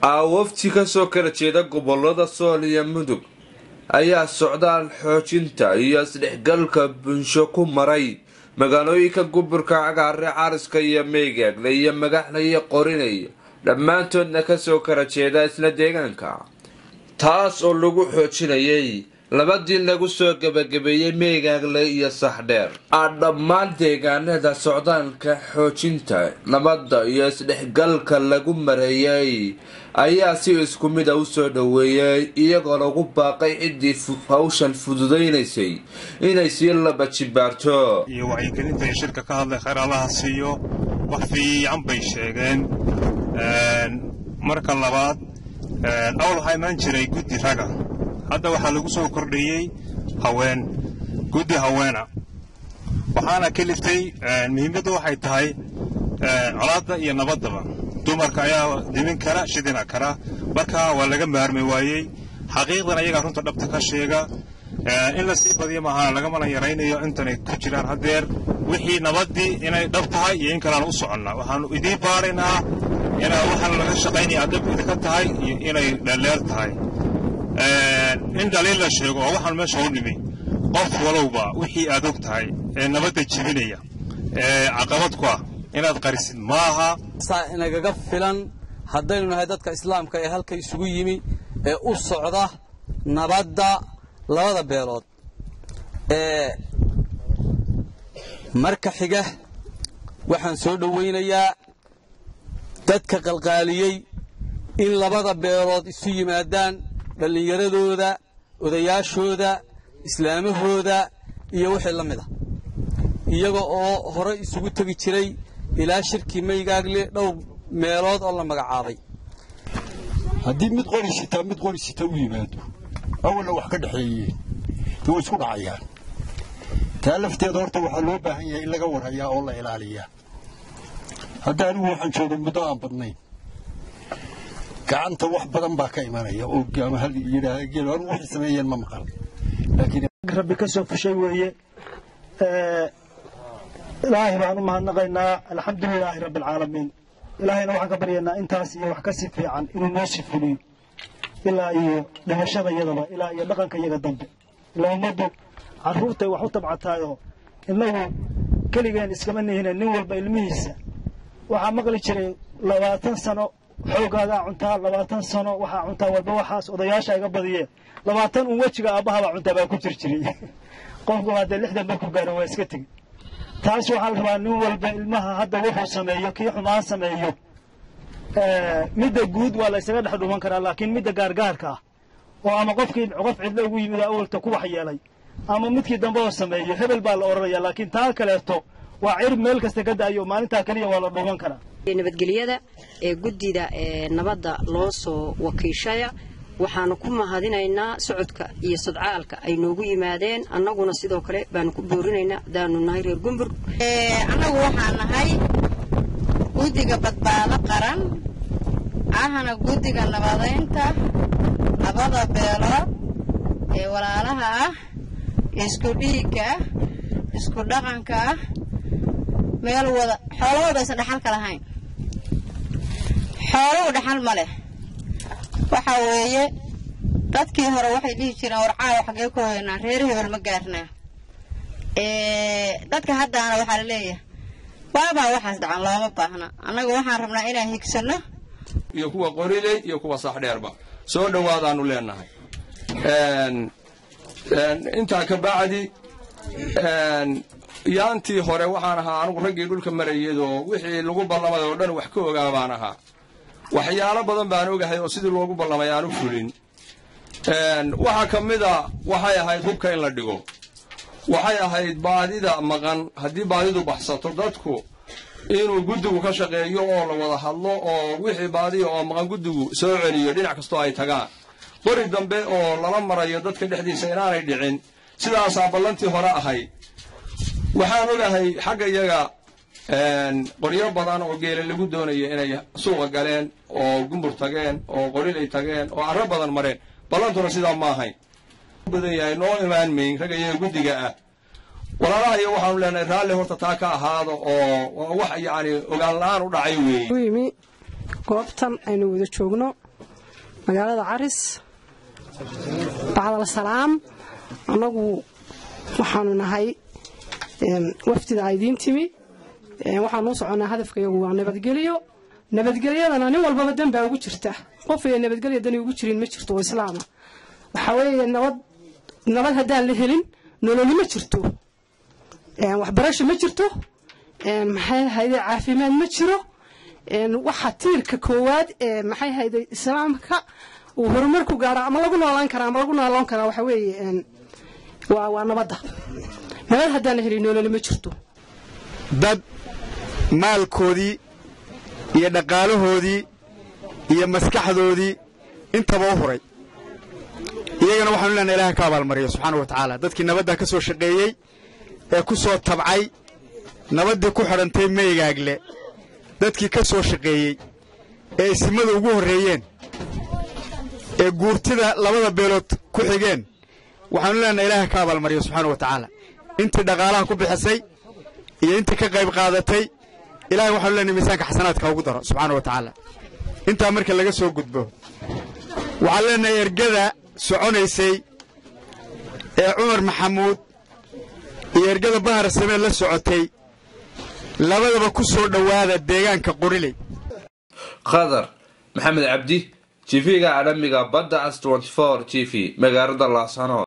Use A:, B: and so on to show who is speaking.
A: aawafti kasoo kala jeeda gobolada sool iyo mudug ayaa socdaal xoojinta iyo isdhexgalka bulsho ku maray magaalooyinka gobolka cagaare cariska iyo meygaagle iyo magaxle iyo qorinay dhammaantoodna kasoo kala jeeda isla deegaanka taas oo lagu xoojinayay labadii lagu soo gebagabeeyey meygaagle iyo saxdheer a dhammaan deegaanada socdaalka xoojinta nabadda iyo isdhexgalka lagu mareeyay ayaa si isku mid a usoo dhoweeyay iyagoo lagu baaqay ciddii hawshan fududaynaysay inay sii laba jibaarto
B: iyo wacyigelinta iyo shirka ka hadlay khayr allaha siiyo wax fiican bay sheegeen marka labaad awl waxaa imaan jiray guddi raga hadda waxaa lagu soo kordhiyey haween guddi haweena waxaana ka liftay muhiimaddu waxay tahay colaadda iyo nabaddaba dumarka ayaa dimin kara shidina kara marka waa laga maarmi waayey xaqiiqdan ayagaa runta dhabta ka sheega in la sii badiyo maaha lagamana yaraynayo intanay ku jiraan haddeer wixii nabaddii inay dhab tahay iyo in kalean u soconnaa waxaannu idiin baaraynaa inaa waxaan laga shaqaynaya adab idinka tahay iyo inay dhalleer tahay in dhaliil la sheego oo waxaan meesha u nimi qof walowba wixii aad og tahay ee nabadda jebinaya ee caqabad ku ah inaad qarisid maaha
C: saa inagaga filan haddaynu nahay dadka islaamka ee halka isugu yimi ee u socda nabadda labada beelood ee marka xiga waxaan soo dhowaynayaa dadka qalqaaliyey in labada beelood isu yimaadaan dhallinyaradooda odayaashooda islaamahooda iyo wixii la mid a iyaga oo hore isugu tegi jiray ilaa shirkii maygaagle dhowr meelood oo la magacaabay
D: haddii mid qori sitaa mid qori sita u yimaado awalna wax ka dhexeeyeen way isku dhacayaan taa lafteeda horta waxaa loo baahan yahay in laga warhayaa oo la ilaaliyaa hadda anigu waxaan jooga muddo aan badnayn gacanta wax badan baa ka imanaya oo ama hal yidhaah geel anigu waxay sameeyeen ma maqal laakiin
E: rabbi ka soo fushay weeye ilaahay baan u mahadnaqaynaa alxamdulilaahi rabbi alcaalamiin ilaahayna waxaan ka baryaynaa intaas iyo wax ka sii fiican inuu noo sii fuliyo ilaa iyo dhimashada iyadaba ilaa iyo dhaqanka iyaga dambe ilaa ummaddu carruurtay wax u tabcataayoo innagu keligeen iskama nihine nin walba ilmihiisa waxaa maqli jiray labaatan sano xoogaagaa cuntaa labaatan sano waxaa cuntaa walba waxaas odayaasha iga badiyeen labaatan un wejiga aabbahabaa cuntaa baa ku jir jiray qofku haddee lixdan markuu gaaro waa iska tegi taas waxaa la rabaa nin walba ilmaha hadda wuxuu sameeyo kii xumaan sameeyo midda guud waa la ysaga dhex dhuman karaa laakiin midda gaargaarka ah oo ama qofkii qof cidlo ugu yimid awalta ku wax yeelay ama midkii dambe oo sameeyo hebel baa la odhanaya laakiin taa kaleeto waa cirib meel kasta ka da'ayo maalintaa keliya waa la dhuuman karaa
F: nabadgelyada ee guddida ee nabadda loo soo wakiishaya waxaanu ku mahadinaynaa socodka iyo sodcaalka ay noogu yimaadeen annaguna sidoo kale baanu ku boorinaynaa haddaanu nahay reer gumbur
G: annagu waxaa nahay guddiga badbaado qaran ahna guddiga nabadaynta labada beelood ee walaalaha ah isku dhiigga ah isku dhaqanka ah meel wada xoolahooda aysan dhaxalka lahayn xooluhu dhaxal ma leh waxa weeye dadkii hore waxay dhihi jireen warcaayo xaggee ku haynaa reer hebel ma gaarnaa dadka haddaana waxaa la leeyahay waabaa waxaas dhacan looma baahna annagu waxaan rabnaa inaan higsanno
H: iyo kuwa qoriley iyo kuwa saxdheerba soo dhowaadaannu leenahay intaa ka bacdi yaantii hore waxaan ahaa anugu raggii dhulka marayadoo wixii lagu ballamay oo dhan wax ka ogaa baan ahaa waxyaalo badan baan ogahay oo sidii loogu ballamay aanu fulin waxaa ka mida waxay ahayd hubka in la dhigo waxay ahayd baadida maqan haddii baadidu baxsato dadku inuu guddigu ka shaqeeyo oo la wada hadlo oo wixii baadiya oo maqan guddigu soo celiyo dhinac kastoo ay tagaan qori dambe oo lala marayo dadka dhexdiisa inaanay dhicin sidaasaa ballantii hore ahayd waxaan ogahay xagga iyaga qoryo badan oo geela lagu doonayo inay suuqa galeen oo gumbur tageen oo qorilay tageen oo arro badan mareen ballantuna sidaa ma ahayn badan yahay noo imaan mayn ragga iyaga guddiga ah walaalaha iyo waxaanu leenahay raalli horta taa ka ahaado oo wax yacni ogaan la-aan u dhacay weeye
I: u yimi goobtan aynu wada joogno magaalada caris bacdal salaam annagu waxaanu nahay wafdida aydiin timi waxaanu u soconnaa hadafkayagu waa nabadgelyo nabadgelyadana nin walbaba dan baa ugu jirta qof ay nabadgelya dani ugu jirin ma jirto oo islaama waxaa weeye nabad nabad haddaan la helin nololi ma jirto waxbarasho ma jirto maxay hayde caafimaad ma jiro waxa tiirka koowaad ee maxay hayde islaamka uu horumar ku gaaro ama lagu noolaan karaa ama lagu nooloon karaa waxa weeye waa waa nabadda nabad haddaan la helin nololi ma jirto
J: dad maalkoodii iyo dhaqaalahoodii iyo maskaxdoodii intaba u huray iyagana waxaanu leenahay ilaha ka abaalmariyo subxaana wa tacaala dadkii nabaddaa ka soo shaqeeyey ee ku soo tabcay nabaddii ku xidhantay meygaagle dadkii ka soo shaqeeyey ee isimada ugu horreeyeen ee guurtida labada beelood ku xigeen waxaanu leenahay ilaaha ka abaalmariyo subxaana wa tacaala intii dhaqaalaha ku bixisay iyo intii ka qayb qaadatay ilahay waxaanu leenahay miisaanka xasanaadka ugu daro subxaana wa tacaala intaa marka laga soo gudbo waxaan leenahay ergada soconaysay ee cumar maxamuud iyo ergada bahar samee la socotay labadaba ku soo dhowaada deegaanka qoriley
A: khadar maxamed cabdi tv-ga caalamiga badda as g v magaalada laasanood